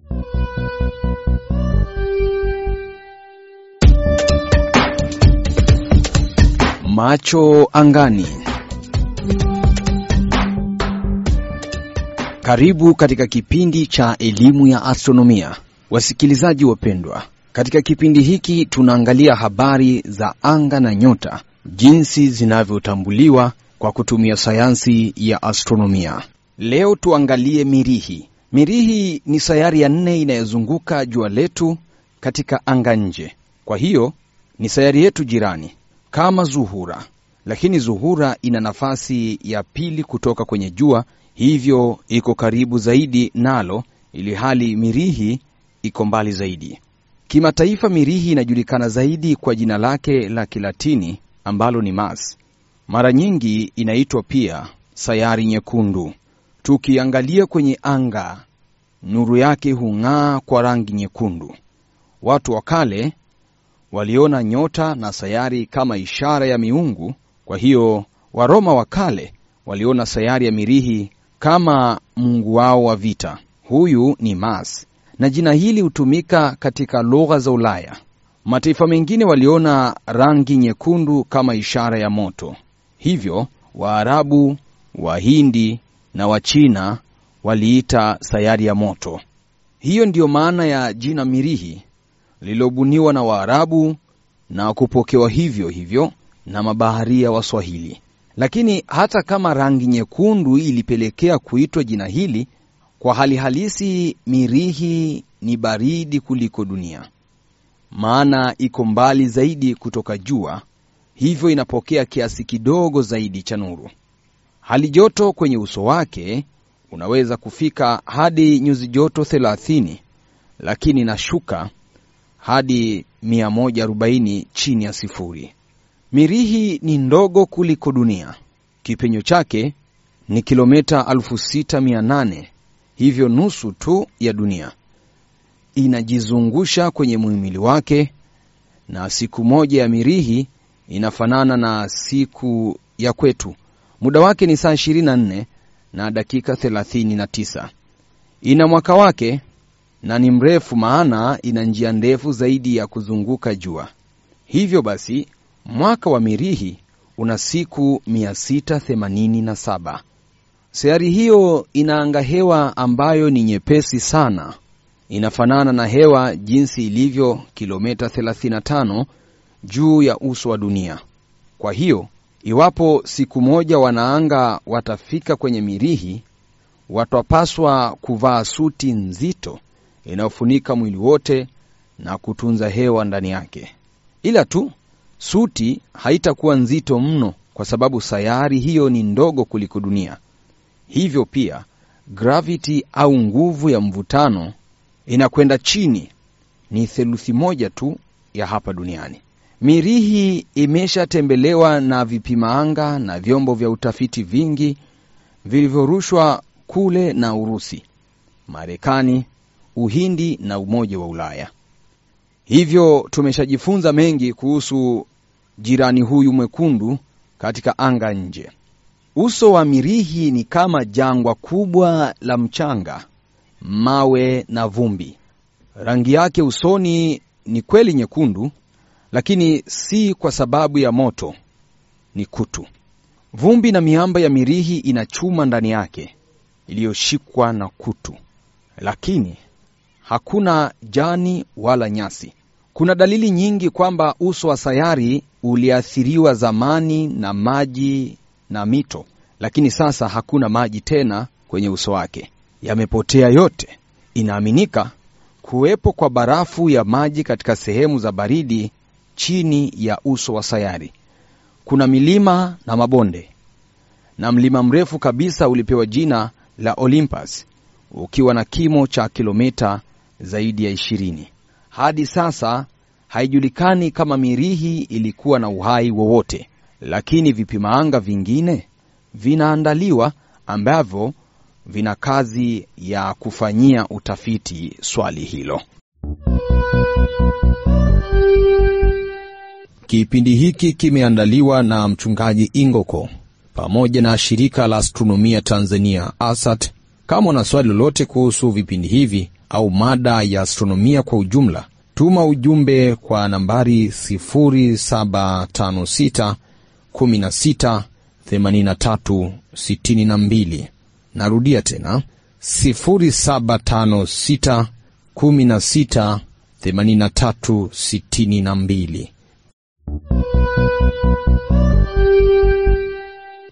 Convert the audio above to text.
Macho angani. Karibu katika kipindi cha elimu ya astronomia, wasikilizaji wapendwa. Katika kipindi hiki tunaangalia habari za anga na nyota, jinsi zinavyotambuliwa kwa kutumia sayansi ya astronomia. Leo tuangalie Mirihi. Mirihi ni sayari ya nne inayozunguka jua letu katika anga nje. Kwa hiyo ni sayari yetu jirani kama Zuhura, lakini Zuhura ina nafasi ya pili kutoka kwenye jua, hivyo iko karibu zaidi nalo, ili hali Mirihi iko mbali zaidi. Kimataifa, Mirihi inajulikana zaidi kwa jina lake la Kilatini ambalo ni Mars. Mara nyingi inaitwa pia sayari nyekundu. Tukiangalia kwenye anga, nuru yake hung'aa kwa rangi nyekundu. Watu wa kale waliona nyota na sayari kama ishara ya miungu. Kwa hiyo Waroma wa kale waliona sayari ya Mirihi kama mungu wao wa vita. Huyu ni Mars, na jina hili hutumika katika lugha za Ulaya. Mataifa mengine waliona rangi nyekundu kama ishara ya moto, hivyo Waarabu, Wahindi na Wachina waliita sayari ya moto. Hiyo ndiyo maana ya jina Mirihi lililobuniwa na Waarabu na kupokewa hivyo hivyo na mabaharia wa Swahili. Lakini hata kama rangi nyekundu ilipelekea kuitwa jina hili, kwa hali halisi Mirihi ni baridi kuliko dunia, maana iko mbali zaidi kutoka jua, hivyo inapokea kiasi kidogo zaidi cha nuru. Hali joto kwenye uso wake unaweza kufika hadi nyuzi joto 30, lakini inashuka hadi 140 chini ya sifuri. Mirihi ni ndogo kuliko dunia. Kipenyo chake ni kilomita 6800, hivyo nusu tu ya dunia. Inajizungusha kwenye muhimili wake, na siku moja ya Mirihi inafanana na siku ya kwetu. Muda wake ni saa 24 na dakika 39. Ina mwaka wake na ni mrefu, maana ina njia ndefu zaidi ya kuzunguka jua. Hivyo basi mwaka wa Mirihi una siku 687. Sayari hiyo ina angahewa ambayo ni nyepesi sana, inafanana na hewa jinsi ilivyo kilomita 35 juu ya uso wa dunia. Kwa hiyo iwapo siku moja wanaanga watafika kwenye Mirihi, watapaswa kuvaa suti nzito inayofunika mwili wote na kutunza hewa ndani yake. Ila tu suti haitakuwa nzito mno, kwa sababu sayari hiyo ni ndogo kuliko dunia. Hivyo pia gravity au nguvu ya mvutano inakwenda chini, ni theluthi moja tu ya hapa duniani. Mirihi imeshatembelewa na vipima anga na vyombo vya utafiti vingi vilivyorushwa kule na Urusi, Marekani, Uhindi na Umoja wa Ulaya. Hivyo tumeshajifunza mengi kuhusu jirani huyu mwekundu katika anga nje. Uso wa Mirihi ni kama jangwa kubwa la mchanga, mawe na vumbi. Rangi yake usoni ni kweli nyekundu, lakini si kwa sababu ya moto, ni kutu. Vumbi na miamba ya Mirihi ina chuma ndani yake iliyoshikwa na kutu, lakini hakuna jani wala nyasi. Kuna dalili nyingi kwamba uso wa sayari uliathiriwa zamani na maji na mito, lakini sasa hakuna maji tena kwenye uso wake, yamepotea yote. Inaaminika kuwepo kwa barafu ya maji katika sehemu za baridi chini ya uso wa sayari. Kuna milima na mabonde, na mlima mrefu kabisa ulipewa jina la Olympus ukiwa na kimo cha kilomita zaidi ya ishirini. Hadi sasa haijulikani kama Mirihi ilikuwa na uhai wowote, lakini vipimaanga vingine vinaandaliwa ambavyo vina kazi ya kufanyia utafiti swali hilo. Kipindi hiki kimeandaliwa na mchungaji Ingoko pamoja na shirika la astronomia Tanzania ASAT. Kama una swali lolote kuhusu vipindi hivi au mada ya astronomia kwa ujumla, tuma ujumbe kwa nambari 0756 16 83 62. Narudia tena 0756 16 83 62.